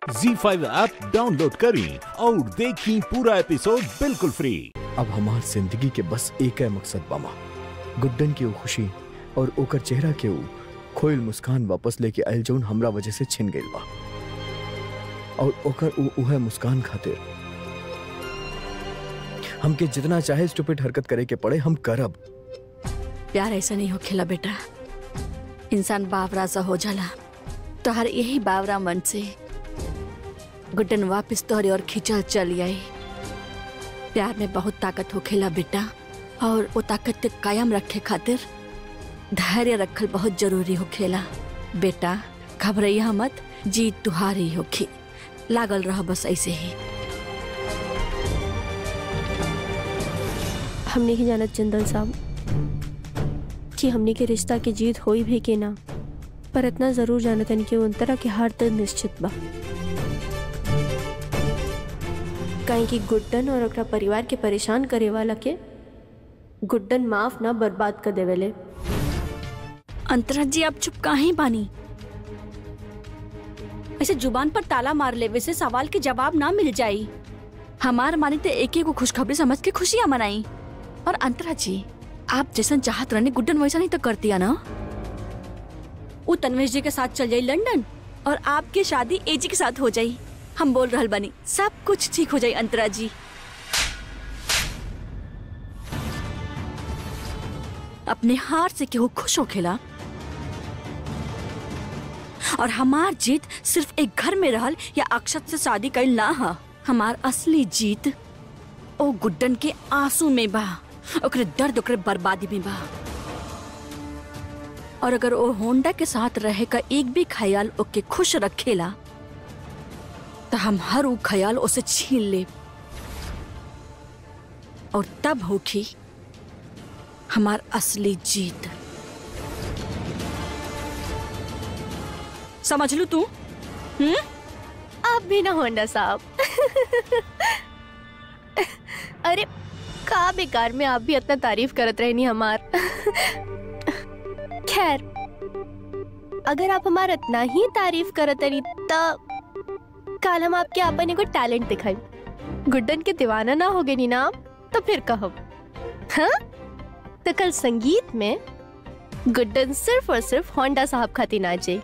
जी five app download करें और देखें पूरा एपिसोड बिल्कुल फ्री अब हमार जिंदगी के बस एक है मकसद बामा गुड्डन की वो खुशी और ओकर चेहरा के वो खोइल मुस्कान वापस लेके आयल जौन हमरा वजह से छिन गइल बा और ओकर वो उहे मुस्कान खातिर हमके जितना चाहे स्टूपिड हरकत करे के पड़े हम करब प्यार ऐसा नहीं हो खेला बेटा इंसान बावरा सा हो जाला तो हर यही बावरा मन से गुड्डन वापस तोहरे और खींचल चली आई प्यार में बहुत ताकत हो खेला बेटा और वो ताकत के कायम रखे खातिर धैर्य रखल बहुत जरूरी हो खेला बेटा घबरैया मत जीत तुहारी होखी लागल रह बस ऐसे ही हमने ही जानत चंदन साहब कि हमने के रिश्ता की जीत होई भी कि ना पर इतना जरूर जानतन कि उनतरा के हार तो निश्चित बा काहे कि गुड्डन और ओकरा परिवार के परेशान करे वाला के गुड्डन माफ ना बर्बाद कर देवेले अंतरा जी आप चुप काहे बानी ऐसे जुबान पर ताला मार लेवे से सवाल के जवाब ना मिल जाई हमार मानी तो एक ही को खुशखबरी समझ के खुशियां मनाई और अंतरा जी आप जैसन चाहत रहने गुड्डन वैसा नहीं तो कर दिया ना वो तन्वेश जी के साथ चल जाई लंदन और आपकी शादी एजी के साथ हो जाई हम बोल रहल बनी सब कुछ ठीक हो जाई अंतरा जी अपने हार से केहू खुश हो खेला और हमार जीत सिर्फ एक घर में रहल या अक्षत से शादी कईल ना हा हमार असली जीत ओ गुड्डन के आंसू में बा ओकरे दर्द ओकरे बर्बादी में बा और अगर ओ होंडा के साथ रहे का एक भी ख्याल ओके खुश रखेला तो हम हर वो ख्याल उसे छीन ले और तब होगी हमार असली जीत समझ लू तू हम्म आप भी ना होंडा साहब अरे का बेकार में आप भी इतना तारीफ करत रहनी हमार खैर अगर आप हमार इतना ही तारीफ करत रही तो कल हम आपके अपन एगो टैलेंट दिखाई गुड्डन के दीवाना ना हो गई ना आप तो फिर कहब हाँ तो कल संगीत में गुड्डन सिर्फ और सिर्फ होंडा साहब खातिर नाचे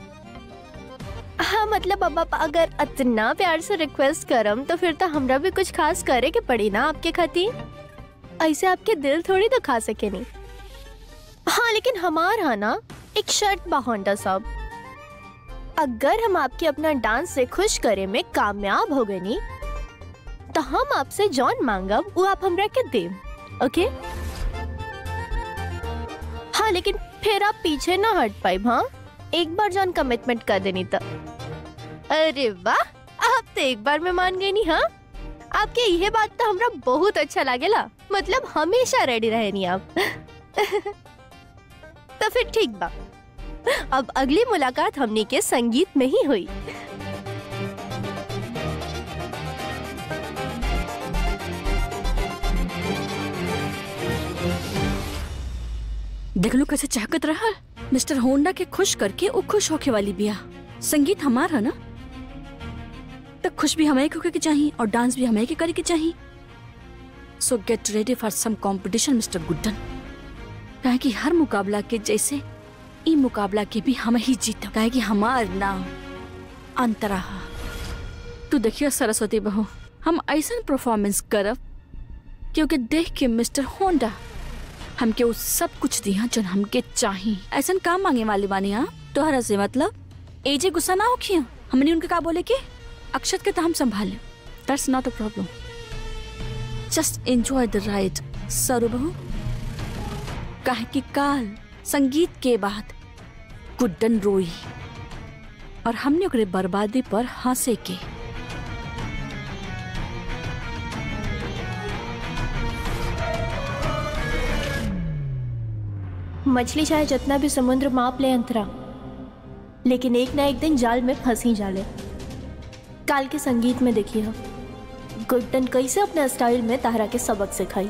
हाँ मतलब अब आप अगर इतना प्यार से रिक्वेस्ट करम तो फिर तो हमरा भी कुछ खास करे के पड़ी ना आपके खातिर ऐसे आपके दिल थोड़ी तो खा सके नहीं हाँ लेकिन हमार हाँ ना एक शर्ट बा होंडा साहब अगर हम आपके अपना डांस से खुश करे में कामयाब हो गए नी तो हम आपसे जॉन मांगब वो आप हमरा के देम ओके हाँ लेकिन फिर आप पीछे ना हट पाए हाँ एक बार जॉन कमिटमेंट कर देनी तो अरे वाह आप तो एक बार में मान गई नी हाँ आपके यह बात तो हमरा बहुत अच्छा लागेला मतलब हमेशा रेडी रहे नी आप तो फिर ठीक बा अब अगली मुलाकात हमने के संगीत में ही हुई देख लो कैसे चाहकत रहा मिस्टर होंडा के खुश करके वो खुश होके वाली बिया संगीत हमार है ना तो खुश भी हमें होके के चाहिए और डांस भी हमें के करे के चाहिए so get ready for some competition mister Guddan कहे कि हर मुकाबला के जैसे ई मुकाबला के भी हम ही जीत कहे कि हमार नाम अंतरा हा। तू देखियो सरस्वती बहू हम ऐसा परफॉर्मेंस करब क्योंकि देख के मिस्टर होंडा हमके वो सब कुछ दिया जो हमके चाही ऐसा काम मांगे वाली बानी हाँ तोहरा से मतलब एजे गुस्सा ना होखियो हमने उनके का बोले के अक्षत के तो हम संभाले that's not a problem just enjoy the ride सरू बहू काहे कि काल संगीत के बाद गुड्डन रोई और हमने ओकरे बर्बादी पर हंसे के मछली चाहे जितना भी समुद्र माप ले अंतरा लेकिन एक ना एक दिन जाल में फंसी जाले काल के संगीत में देखिए गुड्डन कैसे अपने स्टाइल में तारा के सबक सिखाई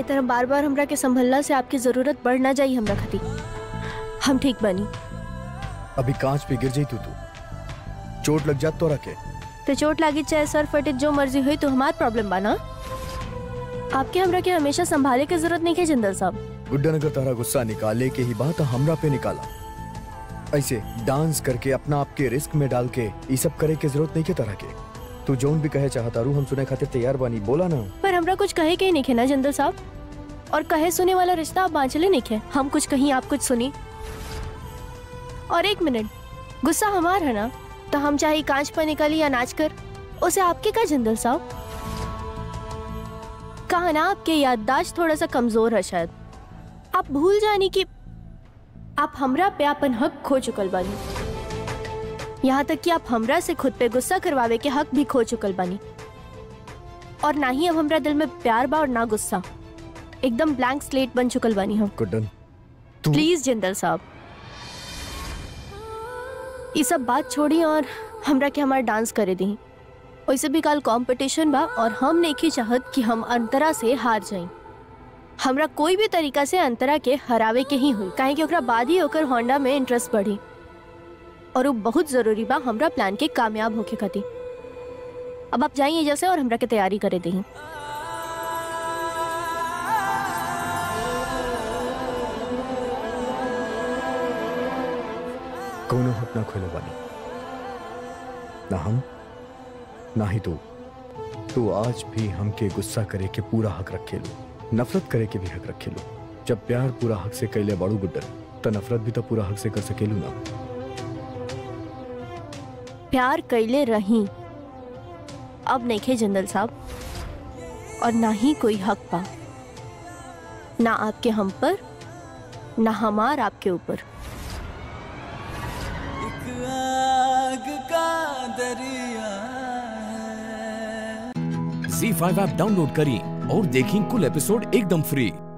खातिर हम बार बार हमरा के संभलना से आपकी जरूरत बढ़ ना जाई हमरा खातिर हम ठीक बनी अभी कांच पे गिर जाई तू तू चोट लग जात तो रखे तो चोट लागी चाहे सर फटे जो मर्जी हुई तो हमार प्रॉब्लम बना आपके हमरा के हमेशा संभाले की जरूरत नहीं है जिंदल साहब गुड्डन अगर तारा गुस्सा निकाले के ही बात हमरा पे निकाला ऐसे डांस करके अपना आपके रिस्क में डाल के ये सब करे के जरूरत नहीं के तरह के तू जोन भी कहे चाहता रू हम सुने खातिर तैयार बानी बोला ना पर हमरा कुछ कहे के ही नहीं है ना जिंदल साहब और कहे सुने वाला रिश्ता आप बांचले नहीं है हम कुछ कहीं आप कुछ सुनी और एक मिनट गुस्सा हमार है ना तो हम चाहे कांच पर निकली या नाच कर उसे आपके का जिंदल साहब कहा ना आपके याददाश्त थोड़ा सा कमजोर है शायद आप भूल जानी कि आप हमरा पे अपन हक खो चुकल बानी यहाँ तक कि आप हमरा से खुद पे गुस्सा करवावे के हक भी खो चुकल बानी और ना ही अब हमरा दिल में प्यार बा और ना गुस्सा एकदम ब्लैंक स्लेट बन चुकल बानी हम गुड्डन तू प्लीज जिंदल साहब ये सब बात छोड़ी और हमरा के हमार डांस करे दी वैसे भी कल कंपटीशन बा और हम नहीं चाहत कि हम अंतरा से हार जाई हमरा कोई भी तरीका से अंतरा के हरावे के ही हुई काहे कि ओकरा बाद ही ओकर होंडा में इंटरेस्ट बढ़ी और वो बहुत जरूरी बा हमरा प्लान के कामयाब होके खातिर अब आप जाइए जैसे और हमरा के तैयारी करे दी कौनो हक ना खोले बानी ना हम ना ही तू तू आज भी हमके गुस्सा करे के पूरा हक रखे लो नफरत करे के भी हक रखे लो जब प्यार पूरा हक से कैले बाड़ू गुड्डन तो नफरत भी तो पूरा हक से कर सकेलू ना प्यार कैले रही अब नहीं खे जिंदल साहब और ना ही कोई हक पा ना आपके हम पर ना हमार आपके ऊपर एक आग का दरिया है झी फाइव ऐप डाउनलोड करें और देखें कुल एपिसोड एकदम फ्री